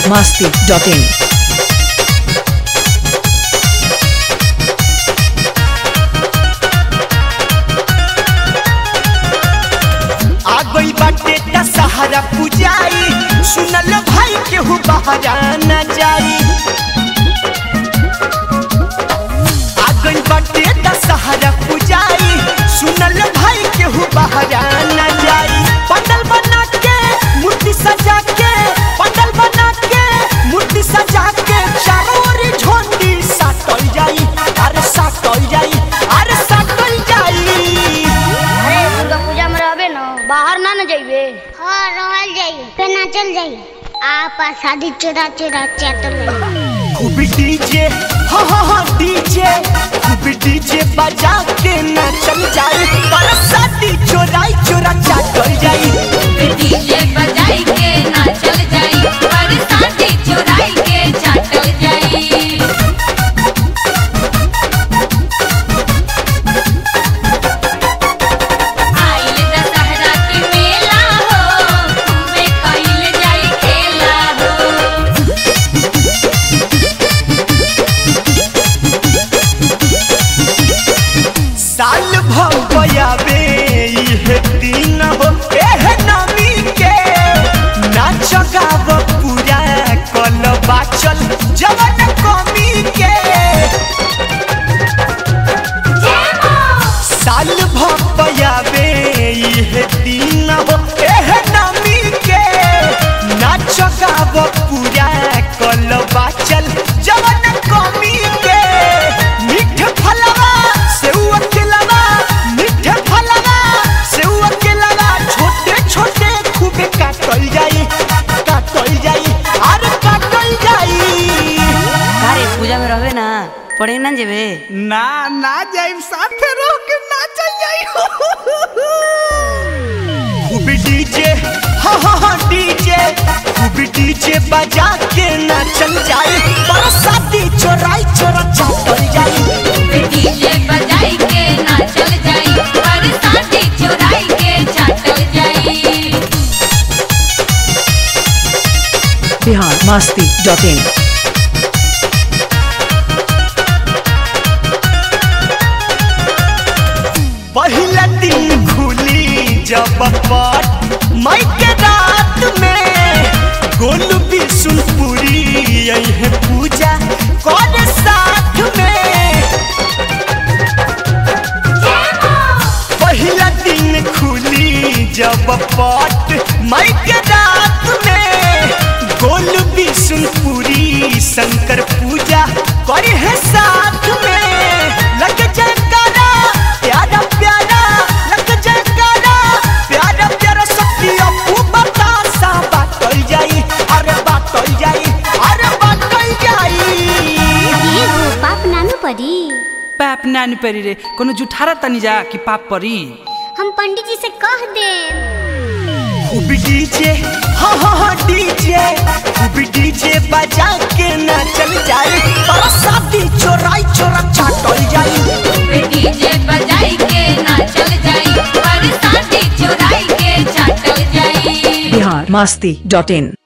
masti.in. आ गई बाटे दशहरा पुजाई सुनल भाई केहू बहरा न जाई आ गई बाटे दशहरा पुजाई सुनल भाई केहू बहरा न जाई पंडल बना के मूर्ति सजा के पंडल बना के मूर्ति सजा के चारों ओर झोंडी साटल जाई अरे साटल जाई अरे साटल जाई अरे दुर्गा पूजा में रहबे न बाहर ना न जाइबे हाँ रहल जाई फिर ना चल जाई आप शादी चुरा चुरा चैतल खूब डीजे हाँ हाँ हाँ डीजे खूब डीजे बजा के नाचल जाए पर शादी चोराई चोरा चाटल जाई डीजे बजाई के नाचल जाई पर साथी चुराई के चाटल जाई आइल दशहरा के मेला हो खूबे कइल जाई खेला हो साल भवयाबे इहे दिन हो एह नमी के नाच गाव पूरा कल बाचल जवन कमी के साल भपयाबे इहे दिन हो एह नमी के नाच गाव पूरा कल बाचल जवन कमी के मीठ फलवा सेऊ अकेलवा मीठ फलवा सेऊ अकेलवा छोटे छोटे खूबे काटल जाई काटल जाई अरे काटल जाई अरे पूजा में रहबे ना पढ़े ना जेबे ना ना जाइब साथे रह के नाचल जाई खूब डीजे हाँ हाँ हाँ डीजे खूब डीजे बजा के नाचल जाई बरसाती चोराई चोरा चाटल जाई डीजे बजाई के नाचल जाई पर साथी चुराई के चाटल जाई Bihar masti.in. पहला दिन खुली जब पट मई के रात में गोलू बिशुनपुरी यही पूजा कर साथ में पहला दिन खुली जब पट मई के रात में गोलू बिशुनपुरी शंकर पूजा करे है साथ में लग जयकारा प्यारा प्यारा लग जयकारा प्यारा प्यारा शक्ति अपू बतासा बाटल जाई अरे बाटल जाई अरे बाटल जाई ये हो पाप नानू परी पाप नानी परी रे कोनो जुठारा तनी जा कि पाप परी हम पंडित जी से कह दे खूब डीजे हाँ हाँ हाँ डीजे खूब डीजे बजा के नाचल जाए पर शादी चोराई चोरा चाटल जाई डीजे बजाई के नाचल जाई पर साथी चुराई के चाटल जाई Bihar masti.in.